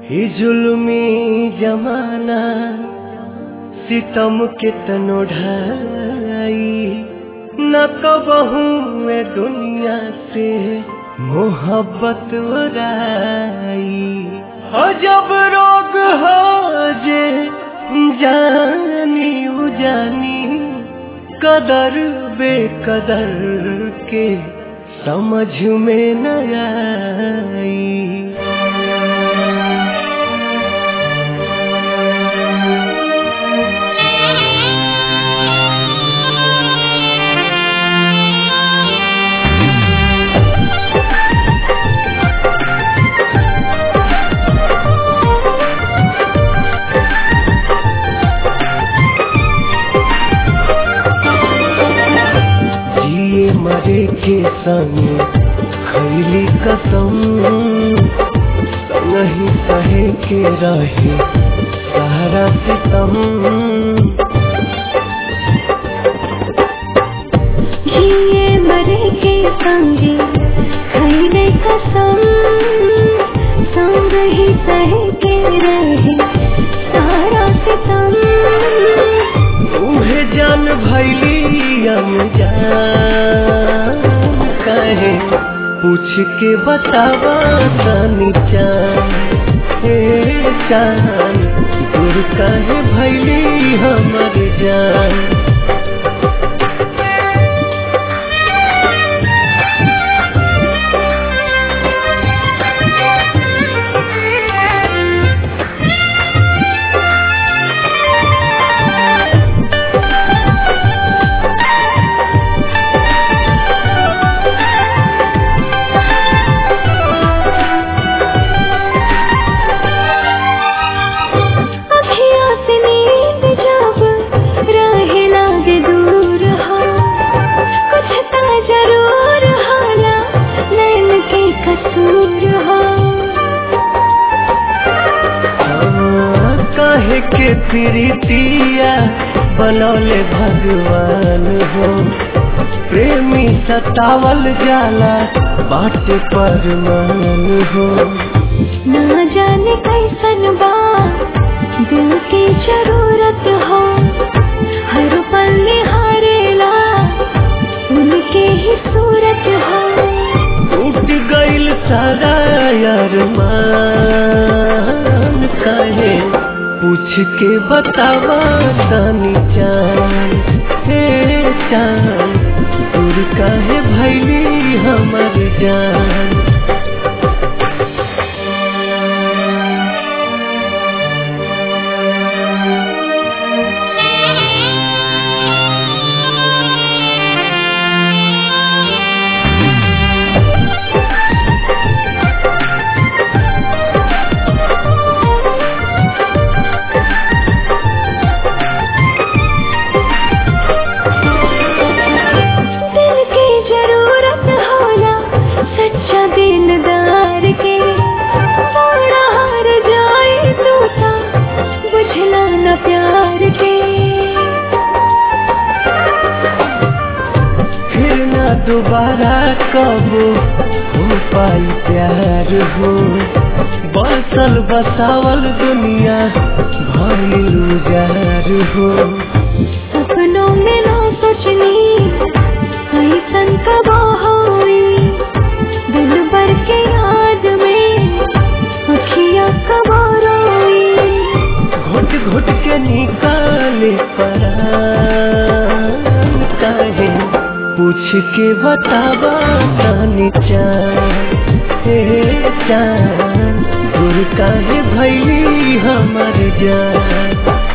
ई जुल्मी जमाना सितम के तनो ढाई न कबहू ए दुनिया से मोहब्बत उड़ाई हो जब रोग हो जे जानी उजानी कदर बेकदर के समझ में न आई जिए मरे के संग खैली कसम नहीं सहे के रहे सारा सितम जिए मरे के संगे खैले कसम संग ही सह के रहे सारा सितम उहे जान भैली जान कहे पूछ के बतावा तनी चान हे चान दूर कहे भैली हमर जान अखियों से नींद जब रहे लागे दूर हो कुछ तो जरूर होला नैन के कसूर हो हाँ, काहे के प्रीतिया बनौले भगवान हो प्रेमी सतावल जाला बाट पर मान हो ना जाने कैसन बा दिल की जरूरत हो हर पल निहारेला उनके ही सूरत हो टूट गईल सारा अरमान काहे पूछ के बतावा तानी चान हे चान दूर काहे भैली हमर जान दिल की जरूरत होला सच्चा दिलदार के थोड़ा हार जाए तो ता बुझला न प्यार के फिर ना दोबारा कब हो पाई प्यार हो बसल बसावल दुनिया भइल उजार हो सपनों में ना सोचनी कैसन कब होई दिल भर के याद में अखियाँ कब रोई घुट घुट के निकाले परान काहे पूछ के बतावा तानी चान हे चान दूर काहे भैली हमर जान